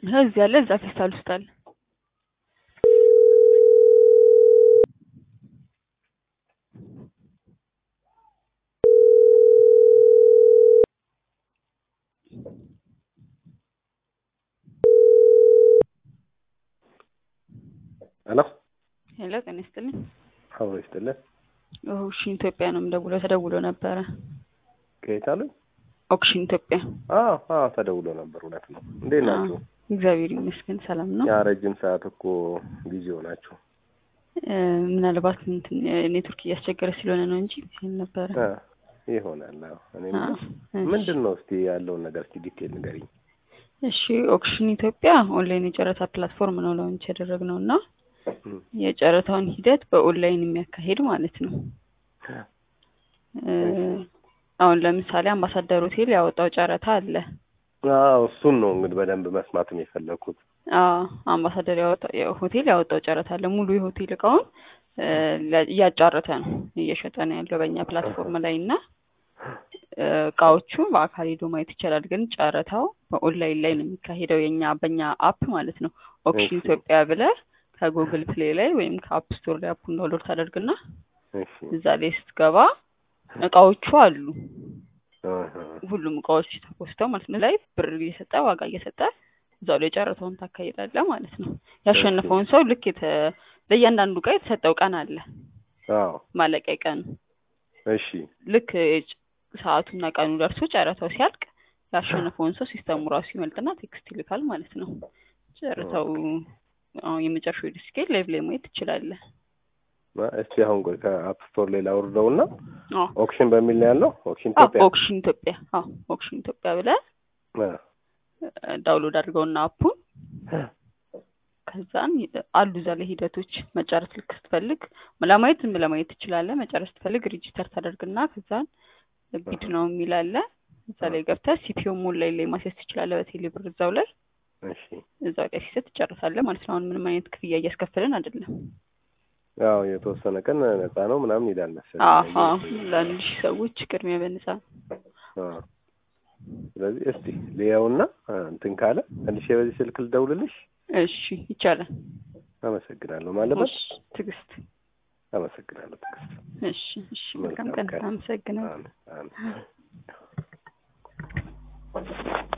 ይኸው እዚህ አለ፣ እዛ ፌስታል ውስጥ አለ። ሄሎ ሄሎ፣ ጤና ይስጥልኝ። አብሮ ይስጥልን። ኦክሽን ኢትዮጵያ ነው የምደውለው። ተደውሎ ነበረ። ከየት አሉኝ? ኦክሽን ኢትዮጵያ። አዎ አዎ፣ ተደውሎ ነበር። እውነት ነው። እንዴት ናችሁ? እግዚአብሔር ይመስገን ሰላም ነው። ያ ረጅም ሰዓት እኮ ቢዚ ሆናችሁ። እ፣ ምናልባት እንትን ኔትወርክ እያስቸገረ ስለሆነ ነው እንጂ ይሄን ነበረ። አ፣ ይሆናል። አዎ። እኔ አ፣ እሺ። ምንድን ነው እስቲ ያለውን ነገር እስቲ ዲቴል ንገሪኝ። እሺ ኦክሽን ኢትዮጵያ ኦንላይን የጨረታ ፕላትፎርም ነው ላውንች ያደረግነው እና እም፣ የጨረታውን ሂደት በኦንላይን የሚያካሂድ ማለት ነው። እ፣ አሁን ለምሳሌ አምባሳደር ሆቴል ያወጣው ጨረታ አለ። አዎ እሱን ነው እንግዲህ በደንብ መስማትም የፈለግኩት። አዎ አምባሳደር ያወጣው ሆቴል ያወጣው ጨረታ አለ። ሙሉ የሆቴል እቃውን እ፣ ለ- እያጫረተ ነው እየሸጠ ነው ያለው በእኛ ፕላትፎርም ላይ እና እ፣ እቃዎቹ በአካል ሄዶ ማየት ይቻላል። ግን ጨረታው በኦንላይን ላይ ነው የሚካሄደው የኛ በእኛ አፕ ማለት ነው። ኦክሽን እሺ። ኢትዮጵያ ብለህ ከጉግል ፕሌይ ላይ ወይም ከአፕ ስቶር ላይ አፑን ዳውንሎድ ታደርግና እሺ። እዛ ላይ ስትገባ እቃዎቹ አሉ። አሃ። ሁሉም እቃዎች ተፖስተው ማለት ነው። ላይ ብር እየሰጠ ዋጋ እየሰጠ እዛው ላይ ጨረታውን ታካሂዳለህ ማለት ነው። ያሸነፈውን ሰው ልክ የተ ለእያንዳንዱ እቃ የተሰጠው ቀን አለ አዎ ማለቂያ ቀኑ እሺ። ልክ የጭ- ሰዓቱና ቀኑ ደርሶ ጨረታው ሲያልቅ ያሸነፈውን ሰው ሲስተሙ ራሱ ይመልጥና ቴክስት ይልካል ማለት ነው። ጨረታው አሁን የመጨረሻው ዲስኬት ላይቭ ላይ ማየት ትችላለህ። ማ- እስቲ አሁን ቆይ ከአፕ ስቶር ላይ ላውርደውና አዎ ኦክሽን በሚል ነው ያለው። ኦክሽን አዎ፣ ኢትዮጵያ ኦክሽን ኢትዮጵያ አዎ ኦክሽን ኢትዮጵያ ብለህ አ፣ ዳውንሎድ አድርገውና አፑን ከዛን አሉ እዛ ላይ ሂደቶች መጨረስ ልክ ስትፈልግ ለማየት ዝም ለማየት ትችላለህ። መጨረስ ስትፈልግ ሬጂስተር ታደርግና ከዛን ቢድ ነው የሚል አለ እዛ ላይ ገብተህ ሲፒኦ ኦንላይን ላይ ማስያዝ ትችላለህ። በቴሌ ብር እዛው ላይ እሺ። እዛው ላይ ሲሰጥ ትጨርሳለህ ማለት ነው። አሁን ምንም አይነት ክፍያ እያስከፈልን አይደለም። ያው የተወሰነ ቀን ነፃ ነው ምናምን ይላል መሰለኝ። አሀ ለአንድ ሺህ ሰዎች ቅድሚያ በነፃ ነው። አ፣ ስለዚህ እስቲ ልየውና አ፣ እንትን ካለ መልሼ በዚህ ስልክ ልደውልልሽ። እሺ ይቻላል። አመሰግናለሁ ማለበት እሺ ትዕግስት። አመሰግናለሁ ትዕግስት። እሺ እሺ መልካም መልካም ቀን። ቀን። አመሰግናለሁ። አሜን አሜን።